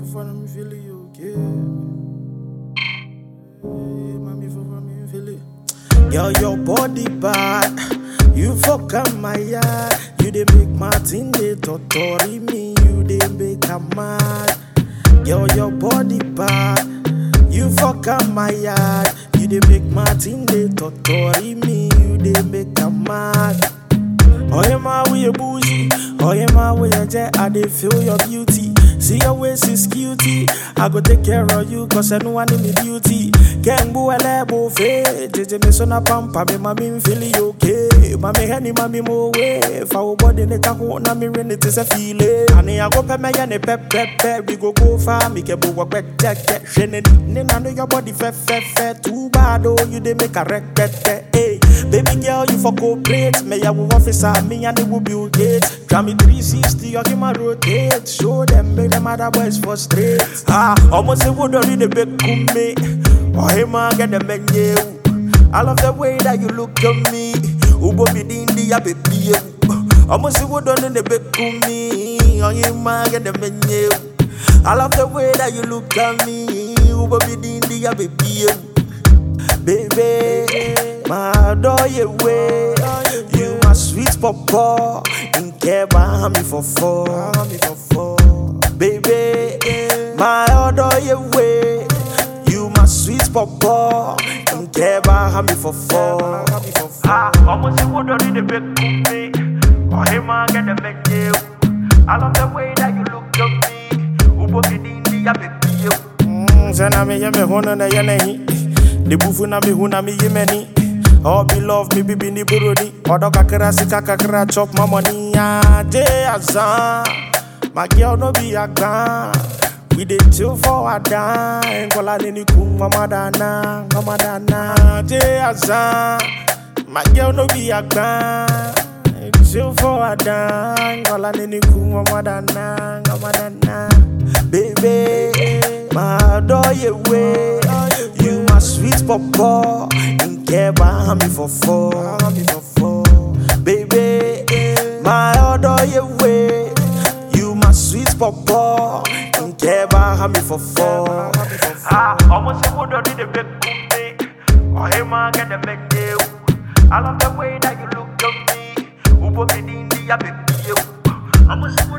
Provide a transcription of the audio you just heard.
for me feel it okay. Hey, mommy for me feel it. Girl, your body bad. You fuck up my yard. You dey make Martin dey totori me. You dey make a mad. Girl, your body bad. You fuck up my yard. You dey make Martin dey totori me. You dey make a mad. Oh, yeah, my way you bougie. Oh, yeah, my way you jet. I dey feel your beauty. See your waist is cutie. I go take care of you, cause I know I need me beauty. Can't go a lebo fe. JJ me so na pampa me mami feel it okay. Mami henny mami mo way. Fa wo body ne kako na me rin it is a feeling. Ani I go pe me ya ne pep pep pep. We go go far. Me ke bo work back check check. Shene ni na know your body fe fe fe. Too bad oh you dey make a wreck Hey, baby girl you for cooperate. Me ya wo officer me and the will Bill Gates. Drive me 360 you give my rotate. Show them make them other boys frustrate. Ah, almost say would already the big me. Oh hey man get the menu. I love the way that you look at me. Ubo be dindi ya baby. Almost say would already the big me. Oh hey man get the menu. I love the way that you look at me. Ubo be dindi ya baby. Baby, my adore you way. You my sweet papa. In care behind me for four. Baby, my adore you way. You my sweet papa. In care behind me for four. Ah, almost you would already big me. Oh, hey man, get the menu. I love the way that you look at me. Ubo be dindi ya baby. Mm, Zena me ye me hono na ye nehi. The bufu na me hu na me ye many. Oh, be love me bibi ni burodi. Odo kakra sika kakra chop my money. Ah, day azan. My girl no be a gun. We dey chill for a dime. Kola nini kum mama dana, mama dana. Day azan. My girl no be a gun. Chill for a dime. Kola nini kum mama dana, mama dana. Baby, my adore you way. You my sweet papa. In care behind me for four. Baby, my adore you way. You my sweet papa. In care behind me for four. Ah, almost a wood already the big me. Oh, hey man, get the big deal. I love the way that you look at me. Ubo be dindi ya baby. Almost